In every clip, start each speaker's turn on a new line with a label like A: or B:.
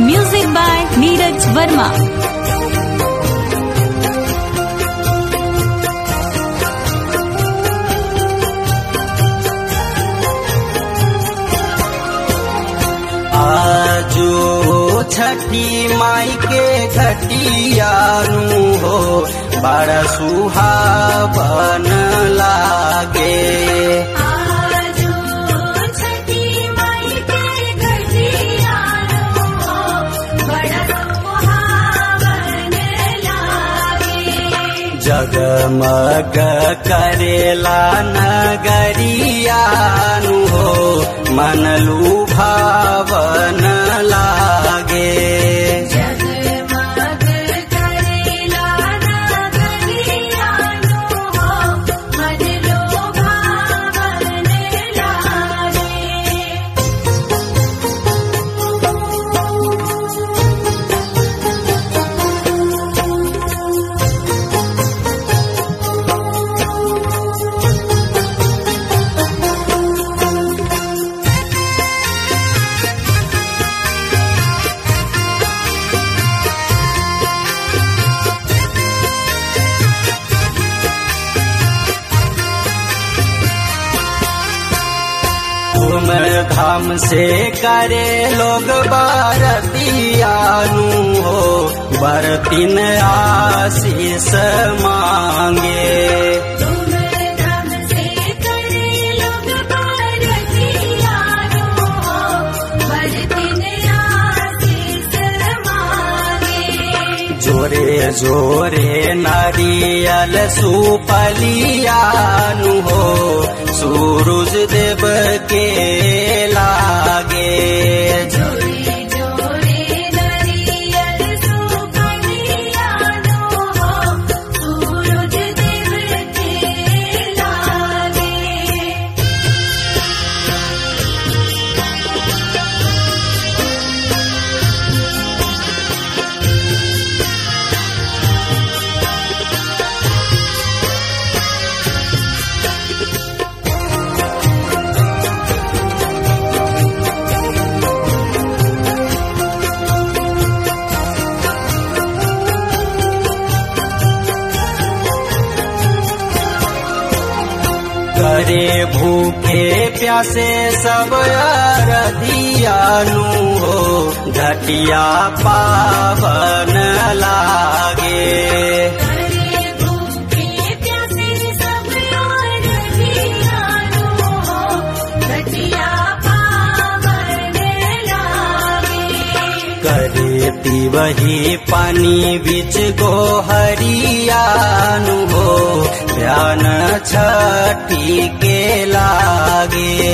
A: Music by Neeraj Verma.
B: आजो छठी माई के घटियानु हो बड़ा सुहावन लागे जगमग करेला नगरियानु हो मन लुभावन लागे धूम धाम से करे लोग बारतियानु हो बरतिन आशीष मांगे जोरे जोरे नारियल सुपलियानु हो सूरज देव के लागे करे भूखे प्यासे सब अरदियानु हो घटिया पावन लागे करे वही पानी बीच गोहरियानु हो ध्यान छठी के लागे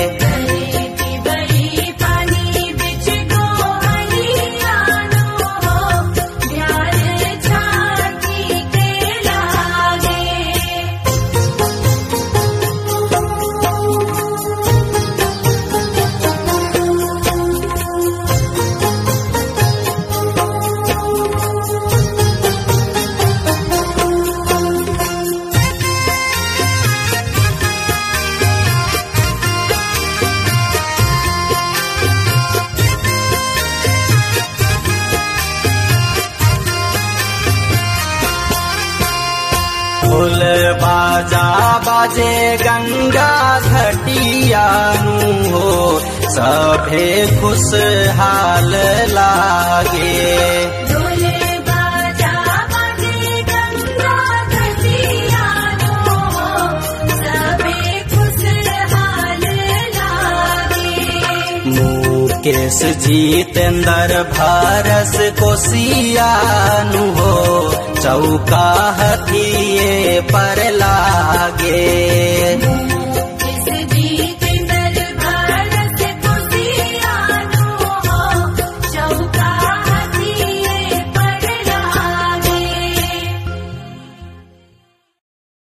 B: ढोल बाजा बाजे गंगा घटियानु हो सभे खुशहाल लागे मुकेश जितेंद्र भारस कोसियानु हो चौका हथिये पर लागे